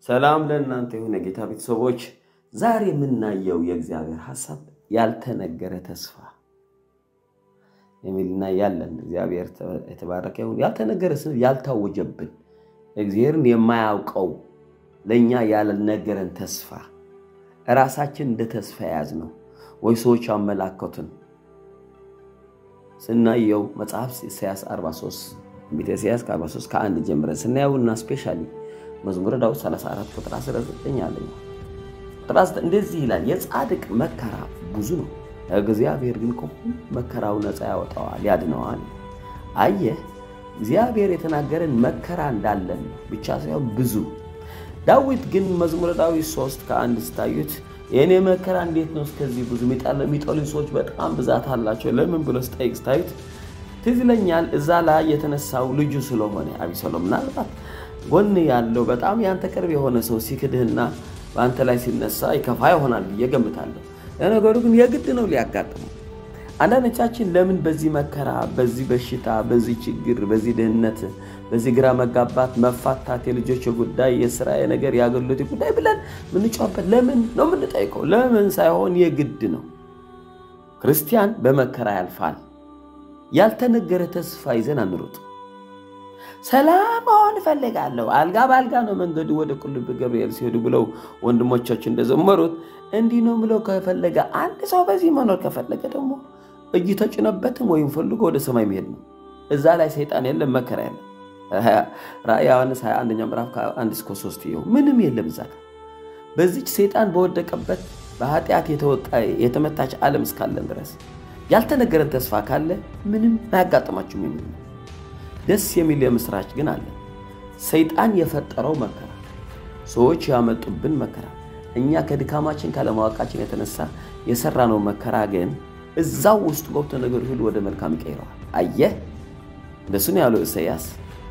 ሰላም ለእናንተ የሆነ ጌታ ቤተሰቦች፣ ዛሬ የምናየው የእግዚአብሔር ሐሳብ ያልተነገረ ተስፋ የሚልና ያለን እግዚአብሔር የተባረከ ይሁን። ያልተነገረ ስንል ያልታወጀብን እግዚአብሔርን የማያውቀው ለእኛ ያልነገረን ተስፋ እራሳችን እንደ ተስፋ የያዝ ነው ወይ ሰዎች አመላከቱን ስናየው መጽሐፍ ኢሳያስ 43 ቤተ ኢሳያስ ከ43 ከአንድ ጀምረን ስናየው እና ስፔሻሊ መዝሙረ ዳዊት 34 ቁጥር 19 አለኝ እንደዚህ ይላል፣ የጻድቅ መከራ ብዙ ነው፣ እግዚአብሔር ግን ከሁሉ መከራው ነፃ ያወጣዋል ያድነዋል። አየህ እግዚአብሔር የተናገረን መከራ እንዳለን ብቻ ሳይሆን ብዙ። ዳዊት ግን መዝሙረ ዳዊት 3 ከአንድ ስታዩት የእኔ መከራ እንዴት ነው እስከዚህ ብዙ የሚጠሉኝ ሰዎች በጣም ብዛት አላቸው ለምን ብሎ ስጠይቅ ስታዩት ትዝ ይለኛል እዛ ላይ የተነሳው ልጁ ስለሆነ አቢሰሎም ምናልባት ጎን ያለው በጣም ያንተ ቅርብ የሆነ ሰው ሲክድህና በአንተ ላይ ሲነሳ ይከፋ ይሆናል ብዬ ገምታለሁ። ለነገሩ ግን የግድ ነው ሊያጋጥመው። አንዳንዶቻችን ለምን በዚህ መከራ፣ በዚህ በሽታ፣ በዚህ ችግር፣ በዚህ ድህነት፣ በዚህ ግራ መጋባት፣ መፋታት፣ የልጆች ጉዳይ፣ የስራ ነገር፣ የአገልግሎት ጉዳይ ብለን ምንጫበት ለምን ነው የምንጠይቀው? ለምን ሳይሆን የግድ ነው። ክርስቲያን በመከራ ያልፋል። ያልተነገረ ተስፋ ይዘን አንሩጥ። ሰላም መሆን እፈልጋለሁ፣ አልጋ በአልጋ ነው መንገዱ ወደ ቁልቢ ገብርኤል ሲሄዱ ብለው ወንድሞቻችን እንደዘመሩት እንዲህ ነው ብለው ከፈለገ አንድ ሰው በዚህ መኖር ከፈለገ ደግሞ እጅ ተጭነበትም ወይም ፈልጎ ወደ ሰማይ መሄድ ነው። እዛ ላይ ሰይጣን የለም፣ መከራ የለም። ራእይ ዮሐንስ 21 ምዕራፍ ከአንድ እስከ ሶስት ይኸው ምንም የለም እዛ ጋር በዚች ሰይጣን በወደቀበት በኃጢአት የተመታች ዓለም እስካለን ድረስ ያልተነገረን ተስፋ ካለ ምንም አያጋጥማችሁም የሚል ነው። ደስ የሚል የምስራች ግን አለ። ሰይጣን የፈጠረው መከራ፣ ሰዎች ያመጡብን መከራ፣ እኛ ከድካማችን ካለማወቃችን የተነሳ የሰራነው መከራ ግን እዛው ውስጥ ገብቶ ነገር ሁሉ ወደ መልካም ይቀይረዋል። አየህ እንደሱ ነው ያለው ኢሳያስ።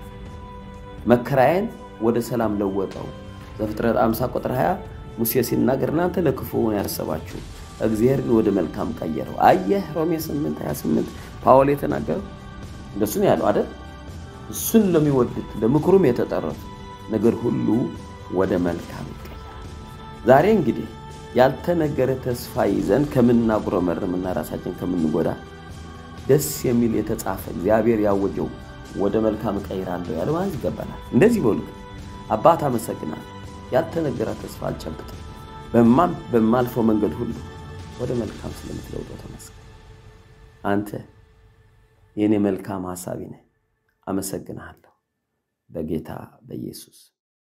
መከራዬን ወደ ሰላም ለወጠው። ዘፍጥረት 50 ቁጥር 20 ሙሴ ሲናገር እናንተ ለክፉ ያሰባችሁ እግዚአብሔር ግን ወደ መልካም ቀየረው። አየህ ሮሜ 8 28 ፓውል የተናገረው እንደሱ ነው ያለው አይደል? እሱን ለሚወዱት ለምክሩም የተጠሩት ነገር ሁሉ ወደ መልካም ይቀየራል። ዛሬ እንግዲህ ያልተነገረ ተስፋ ይዘን ከምናጉረመርምና ራሳችን ከምንጎዳ ደስ የሚል የተጻፈ እግዚአብሔር ያወጀው ወደ መልካም እቀይራለሁ ያለ ማለት ይገባናል። እንደዚህ በሉ አባት አመሰግናለሁ፣ ያልተነገረ ተስፋ አልጨብጥም፣ በማልፈው መንገድ ሁሉ ወደ መልካም ስለምትለውጠው ተመስገን። አንተ የእኔ መልካም ሐሳቢ ነህ። አመሰግንሃለሁ በጌታ በኢየሱስ